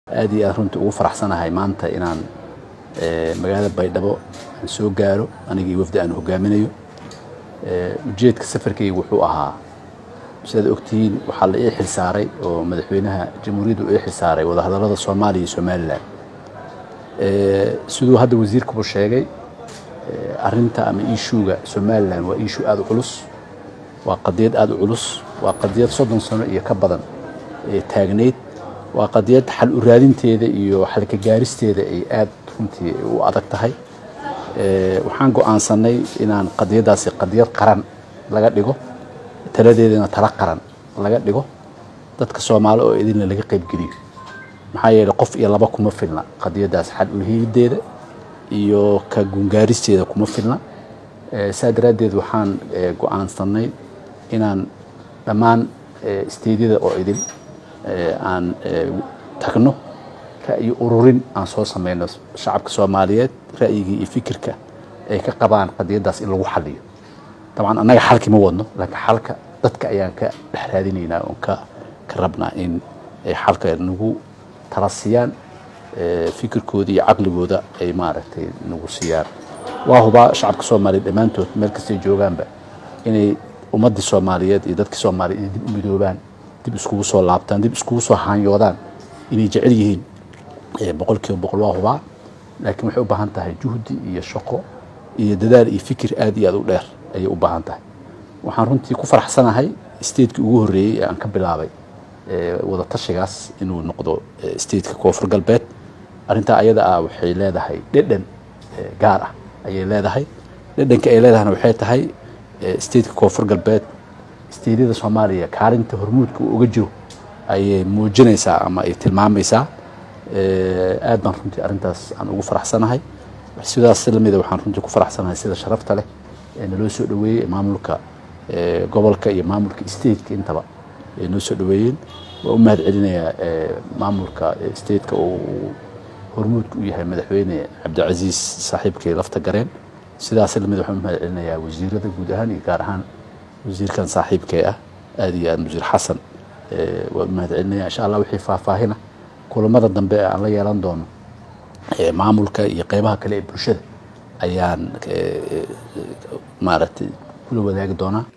aad iyo aad runtii ugu faraxsanahay maanta inaan magaalada baydhabo aan soo gaaro anigii wafdi aan hogaaminayo ujeedka safarkayga wuxuu ahaa sidaad ogtihiin waxaa la ii xilsaaray oo madaxweynaha jamhuuriyadda u ii xilsaaray wadahadallada soomaaliya iyo somalilan siduu hadda wasiirkubu sheegay arinta ama iishuuga somalilan waa iishuu aada u culus waa qadiyad aada u culus waa qadiyad soddon sano iyo ka badan taagnayd waa qadiyad xal u raadinteeda iyo xalka gaaristeeda ay aada runtii u adag tahay waxaan go-aansanay inaan qadiyaddaasi qadiyad qaran laga dhigo taladeedana tala qaran laga dhigo dadka soomaali oo idinna laga qaybgeliyo maxaa yeeley qof iyo laba kuma filna qadiyaddaas xal ulhiideeda iyo ka gungaaristeeda kuma filna saa daraaddeed waxaan go-aansanay inaan dhammaan isteedyada oo idin aan tagno ra'yi ururin aan soo samayno shacabka soomaaliyeed ra'yigii iyo fikirka ay ka qabaan qadiyaddaas in lagu xaliyo dabcan annaga xalki ma wadno laakiin xalka dadka ayaan ka dhex raadinaynaa oon ka ka rabnaa in ay xalka nagu tala siiyaan fikirkooda iyo caqligooda ay maaragtay nagu siiyaan waa hubaa shacabka soomaaliyeed dhammaantood meel kastay joogaanba inay ummaddii soomaaliyeed iyo dadkii soomaaliyeed dib u midoobaan dib iskugu soo laabtaan dib iskugu soo haanyoodaan inay jecel yihiin boqol kiiba boqol waa hubaa laakiin waxay u baahan tahay juhdi iyo shaqo iyo dadaal iyo fikir aad iyo aad u dheer ayay u baahan tahay waxaan runtii ku faraxsanahay statekii ugu horreeyey ee aan ka bilaabay wada tashigaas inuu noqdo stateka koonfur galbeed arrintaa ayada ah waxay leedahay dhedhan gaar ah ayay leedahay dhedhanka ay leedahayna waxay tahay stateka koonfur galbeed steedyada soomaaliya kaalinta hormuudka uu uga jiro ayay muujinaysaa ama ay tilmaamaysaa aad baan runtii arrintaas aan ugu faraxsanahay sidaas lamida waxaan runtii ku faraxsanahay sida sharafta leh ee naloo soo dhaweeyey maamulka gobolka iyo maamulka stateka intaba ay noo soo dhaweeyeen waa u mahad celinayaa maamulka stateka uu hormuudka u yahay madaxweyne cabdicasiis saaxiibkii lafta gareen sidaas lamid waxaan u mahad celinayaa wasiirada guud ahaan iyo gaar ahaan wasiirkan saaxiibkee ah aad iyo aad wasiir xasan waan u mahad celinaya insha allah wixii faahfaahina kulamada dambe ee aan la yeelan doono maamulka iyo qeybaha kale ee bulshada ayaan maaragtay kula wadaagi doonaa